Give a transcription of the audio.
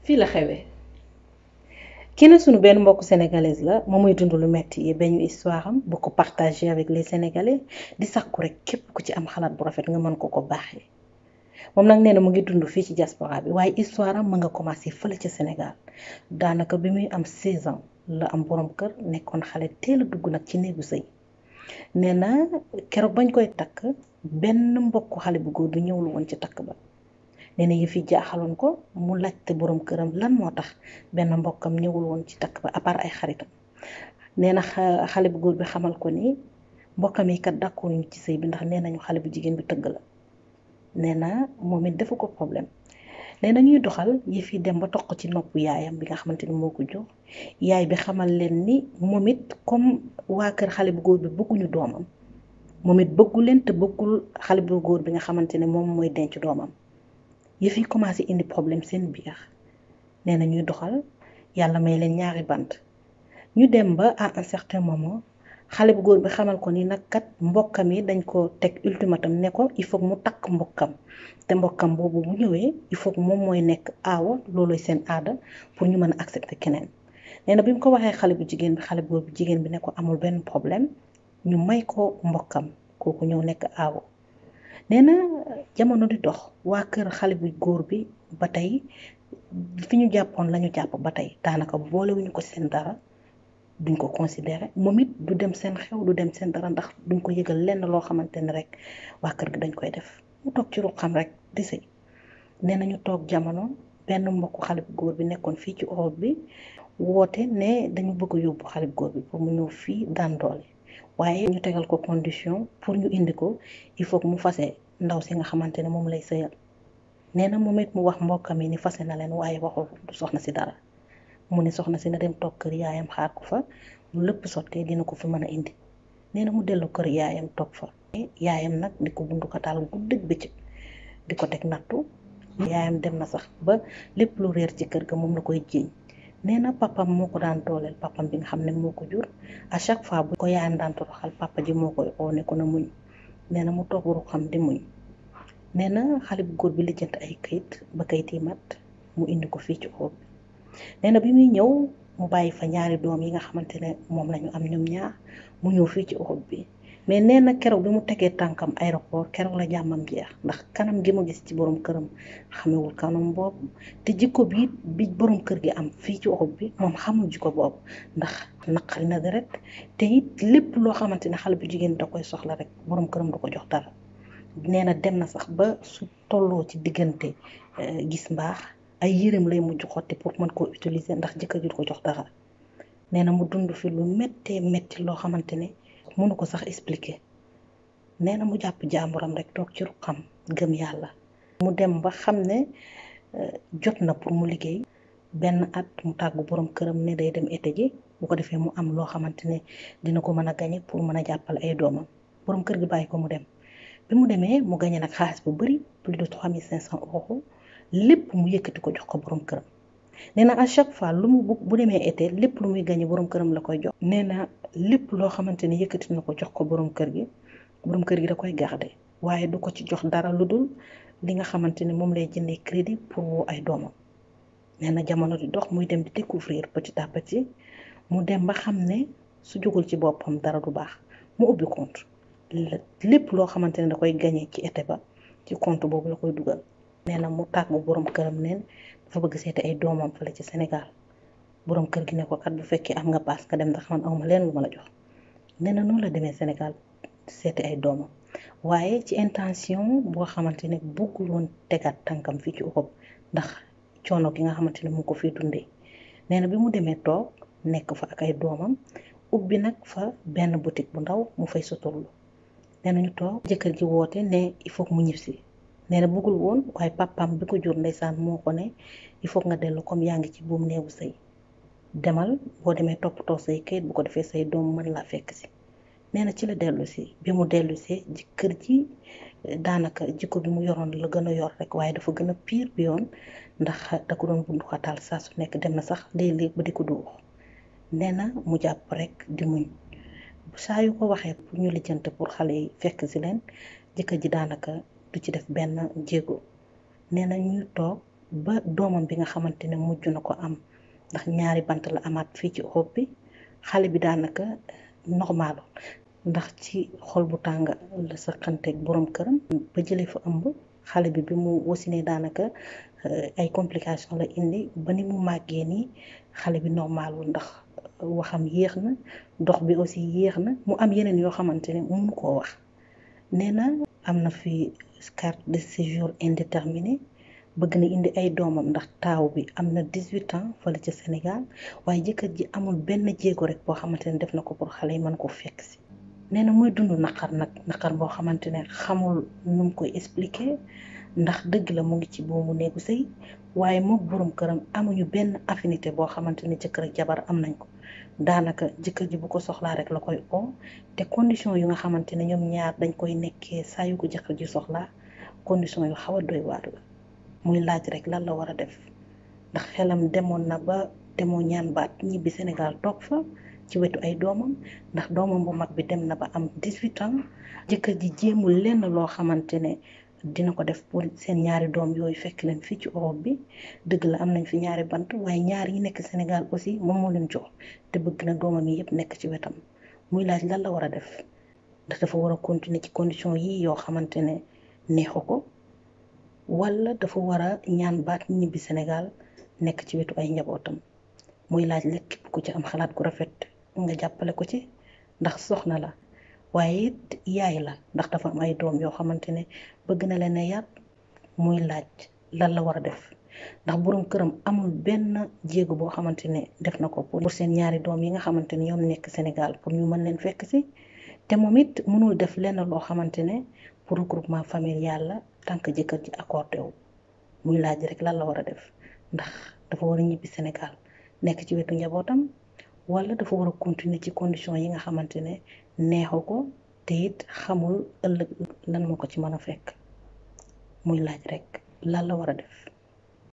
fii la xewee kenn sunu benn mbokku sénégalaise la moom muy dund lu metti yi bañu histoire am bu ko partager avec les sénégalais di sàkku rek képp ku ci am xalaat bu rafet nga mën ko ko baaxee moom nag nee na mu ngi dund fii ci diaspora bi waaye histoire am ma nga commencé fële ca Sénégal daanaka bi muy am 16 ans la am borom kër nekkoon xale teel a dugg nag ci néegu sëy nee na keroog bañ koy takk benn mbokku xale bu góor bi ñëwul woon ci takk ba nee na yëf yi jaaxaloon ko mu laajte borom këram lan moo tax benn mbokkam ñëwul woon ci takk ba à part ay xaritam nee na xale bu góor bi xamal ko ni mbokkam yi kat d'accord ñu ci sëy bi ndax nee nañu xale bu jigéen bi tëgg la nee na moom it defu ko problème nee na ñuy doxal yëf yi dem ba toq ci nopp yaayam bi nga xamante ni moo ko jox yaay bi xamal leen ni moom it comme waa kër xale bu góor bi bëgguñu doomam moom it bëggu leen te bëggul xale bu góor bi nga xamante ne moom mooy denc doomam yëf yi commencé indi problème seen biir nee na ñuy doxal yàlla may leen ñaari bant ñu dem ba à un certain moment xale bu góor bi xamal ko ni nag kat mbokkam yi dañ ko teg ultimatum ne ko il faut mu takk mbokkam te mbokkam boobu bu ñëwee il faut moom mooy nekk aawa looloy seen aada pour ñu mën a accepter keneen nee na bi mu ko waxee xale bu jigéen bi xale bu góor bi jigéen bi ne ko amul benn problème ñu may ko mbokkam kooku ñëw nekk aawa nee na jamono di dox waa kër xale bu góor bi ba tey fi ñu jàppoon lañu jàpp ba tey daanaka boolewuñu ko seen dara duñ ko considéré moom it du dem seen xew du dem seen dara ndax duñ ko yëgal lenn loo xamante ne rek waa kër gi dañ koy def mu toog ci ruqam rek di sëy nee na ñu toog jamono benn mbokku xale bu góor bi nekkoon fii ci Europe bi woote ne dañu bëgg a yóbbu xale bu góor bi pour mu ñëw fii daan doole waaye ñu tegal ko condition pour ñu indi ko il faut que mu fase ndaw si nga xamante ne moom lay sëyal nee na moom it mu wax mbokkam yi ni fase na leen waaye waxul du soxna si dara mu ne soxna si na dem toog kër yaayam xaar ko fa lu lépp sottee dina ko fi mën a indi nee na mu dellu kër yaayam toog fa yaayam nag di ko bundu ko taal guddeeg bëccëg di ko teg nattu yaayam dem na sax ba lépp lu réer ci kër ga moom la koy jiiñ nee na papam moo ko daan dooleel papam bi nga xam ne moo ko jur à chaque fois bu ko yaayam daan toroxal papa ji moo koy oo ne ko na muñ nee na mu toog ru xam di muñ nee na xale bu góor bi lijjant ay kayit ba kayit yi mat mu indi ko fii ci Europe bi nee na bi muy ñëw mu bàyyi fa ñaari doom yi nga xamante ne moom lañu am ñoom ñaar mu ñëw fii ci Europe bi mais nee na keroog bi mu tegee tànkam aéroport keroog la jàmmam jeex ndax kanam gi mu gis ci borom këram xamewul kanam boobu te jikko bi bi borom kër gi am fii ci Europe bi moom xamul jikko boobu ndax naqari na deret te it lépp loo xamante ne xale bu jigéen da koy soxla rek borom këram du ko jox dara nee na dem na sax ba su tolloo ci diggante gis mbaax ay yërëm lay mujj xotti pour mën koo utiliser ndax jëkkër ji du ko jox dara nee na mu dund fi lu méttee métti loo xamante ne mënu ko sax expliquer nee na mu jàpp jàmburam rek toog ci ruqam gëm yàlla mu dem ba xam ne jot na pour mu liggéey benn at mu tàggu borom këram ne day dem été ji bu ko defee mu am loo xamante ne dina ko mën a gañe pour mën a jàppale ay doomam borom kër gi bàyyi ko mu dem bi mu demee mu gañe nag xaalis bu bari plus de trois mille cinq cent euros lépp mu yëkkati ko jox ko borom këram nee na à chaque fois lu mu bu demee été lépp lu muy gañe borom këram la koy jox nee na lépp loo xamante ne yëkkati na ko jox ko borom kër gi borom kër gi da koy garder waaye du ko ci jox dara lu dul li nga xamante ne moom lay jëndee crédit pour woo ay doomam nee na jamono di dox muy dem di découvrir petit à petit mu dem ba xam ne su jógul ci boppam dara du baax mu ubbi compte lépp loo xamante ne da koy gañe ci été ba ci compte boobu la koy dugal nee na mu tàggu borom këram neen dafa bëgg seeti ay doomam fële ci Sénégal borom kër gi ne ko kat bu fekkee am nga paas nga dem ndax man awma leen lu ma la jox nee na noonu la demee Sénégal seeti ay doomam waaye ci intention boo xamante ne bëggul woon tegaat tànkam fii ci Europe ndax coono gi nga xamante ne mu ko fii dundee nee na bi mu demee toog nekk fa ak ay doomam ubbi nag fa benn boutique bu ndaw mu fay suturlu nee na ñu toog jëkkër ji woote ne il faut mu ñibbisi nee na bëggul woon waaye papam bi ko jur ndeysaan moo ko ne il faut nga dellu comme yaa ngi ci buum néewu sëy demal boo demee toppatoo say kayit bu ko defee say doom mën laa fekk si nee na ci la dellu si bi mu dellu see jëkkër ji daanaka jikko bi mu yoroon la gën a yor rek waaye dafa gën a pire bi yoon ndax da ko doon bundu xataal saa su nekk dem na sax léeg-léeg ba di ko duux nee na mu jàpp rek di muñ saa yu ko waxee pour ñu lijjante pour xale yi fekk si leen jëkkër ji daanaka du ci def benn jéego nee na ñuy toog ba doomam bi nga xamante ne mujj na ko am ndax ñaari bant la amaat fii ci Europe bi xale bi daanaka normal ndax ci xol bu tàng la sa xanteeg borom këram ba jëlee fa ëmb xale bi bi mu wasinee daanaka ay complication la indi ba ni mu màggee nii xale bi normalul ndax waxam yéex na dox bi aussi yéex na mu am yeneen yoo xamante ne mënu koo wax nee na am na fi carte de séjour indéterminé bëgg na indi ay doomam ndax taaw bi am na dix-huit ans fële ca Sénégal waaye jëkkër ji amul benn jéego rek boo xamante ne def na ko pour xale yi mën ko fekk si nee na muy dund naqar nag naqar boo xamante ne xamul nu mu koy expliquer ndax dëgg la mu ngi ci boobu néegu sëy waaye moom borom këram amuñu benn affinité boo xamante ne jëkkër ak jabar am nañ ko daanaka jëkkër ji bu ko soxlaa rek la koy oo te condition yu nga xamante ne ñoom ñaar dañ koy nekkee saa yu ko jëkkër ji soxlaa condition yu xaw a doy waar la muy laaj rek lan la war a def ndax xelam demoon na ba demoo ñaan baat ñibbi Sénégal toog fa ci wetu ay doomam ndax doomam bu mag bi dem na ba am dix-huit ans jëkkër ji jéemul lenn loo xamante ne dina ko def pour seen ñaari doom yooyu fekk leen fii ci Europe bi dëgg la am nañ fi ñaari bant waaye ñaar yi nekk Sénégal aussi moom moo leen jox te bëgg na doomam yi yëpp nekk ci wetam muy laaj lan la war a def ndax dafa war a continuer ci condition yi yoo xamante ne neexu ko wala dafa war a ñaan baat ñibbi Sénégal nekk ci wetu ay njabootam muy laaj la képp ku ci am xalaat gu rafet nga jàppale ko ci ndax soxna la waaye it yaay la ndax dafa am ay doom yoo xamante ne bëgg na leen a yar muy laaj lan la war a def ndax borom këram amul benn jéego boo xamante ne def na ko pour seen ñaari doom yi nga xamante ne ñoom nekk Sénégal pour ñu mën leen fekk si te moom it mënul def lenn loo xamante ne pour regroupement familial la tant que jëkkër ji accordé wu muy laaj rek lan la war a def ndax dafa war a ñibbi Sénégal nekk ci wetu njabootam wala dafa war a continuer ci condition yi nga xamante ne neexu ko te it xamul ëllëg lan moo ko ci mën a fekk muy laaj rek lan la war a def